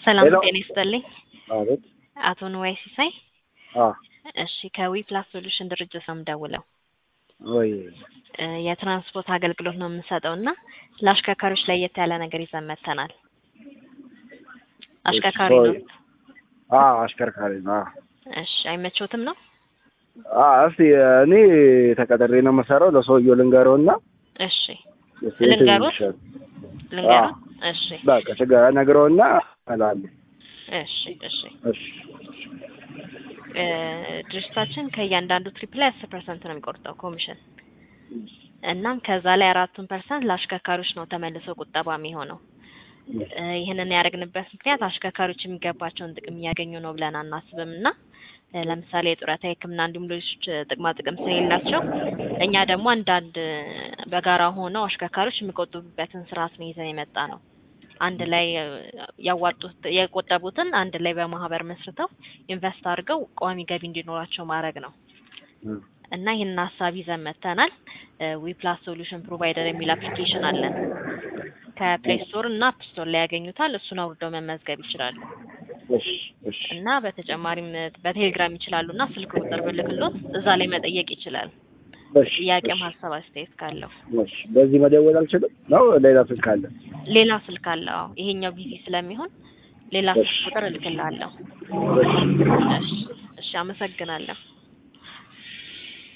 ሰላም ሄሎ። ጤና ይስጥልኝ። አቤት። አቶ ንዋይ ሲሳይ። አ እሺ ከዊ ፕላስ ሶሉሽን ድርጅት ነው የምደውለው። ወይ እ የትራንስፖርት አገልግሎት ነው የምንሰጠው እና ለአሽከርካሪዎች ለየት ያለ ነገር ይዘን መጥተናል። አሽከርካሪ ነው? አ አሽከርካሪ ነው። አ እሺ አይመቾትም ነው? አ እስቲ እኔ ተቀጥሬ ነው የምሰራው። ለሰውየው ልንገረውና እሺ እስቲ ልንገሩት? ይሻል። ልንገሩት? እሺ በቃ ችግር ነግረውና እላለሁ። እሺ እሺ እሺ እ ድርጅታችን ከእያንዳንዱ ትሪፕ ላይ አስር ፐርሰንት ነው የሚቆርጠው ኮሚሽን። እናም ከዛ ላይ አራቱን ፐርሰንት ለአሽከርካሪዎች ነው ተመልሶ ቁጠባ የሚሆነው። እ ይህንን ያደረግንበት ምክንያት አሽከርካሪዎች የሚገባቸውን ጥቅም እያገኙ ነው ብለን አናስብም እና እ ለምሳሌ የጡረታ ሕክምና እንዲሁም ሌሎች ጥቅማ ጥቅም ስለሌላቸው እኛ ደግሞ አንዳንድ በጋራ ሆነው አሽከርካሪዎች የሚቆጥቡበትን ስርዓት ነው ይዘን የመጣ ነው። አንድ ላይ እ ያዋጡት የቆጠቡትን አንድ ላይ በማህበር መስርተው ኢንቨስት አድርገው ቋሚ ገቢ እንዲኖራቸው ማድረግ ነው እና ይህንን ሀሳብ ይዘን መጥተናል። ዊ ፕላስ ሶሉሽን ፕሮቫይደር የሚል አፕሊኬሽን አለን። ከፕሌይ ስቶር እና አፕ ስቶር ላይ ያገኙታል። እሱን አውርደው መመዝገብ ይችላሉ። እሺ እሺ እና በተጨማሪም በቴሌግራም ይችላሉ እና ስልክ ቁጥር ብልክሎት እዛ ላይ መጠየቅ ይችላል። እሺ ጥያቄም እሺ ሀሳብ አስተያየት ካለው እሺ በዚህ መደወል አልችልም ነው ሌላ ስልክ አለ? ሌላ ስልክ አለ። አዎ ይሄኛው ቢዚ ስለሚሆን ሌላ ስልክ እሺ ቁጥር እልክልሃለሁ። እሺ እሺ እሺ፣ አመሰግናለሁ።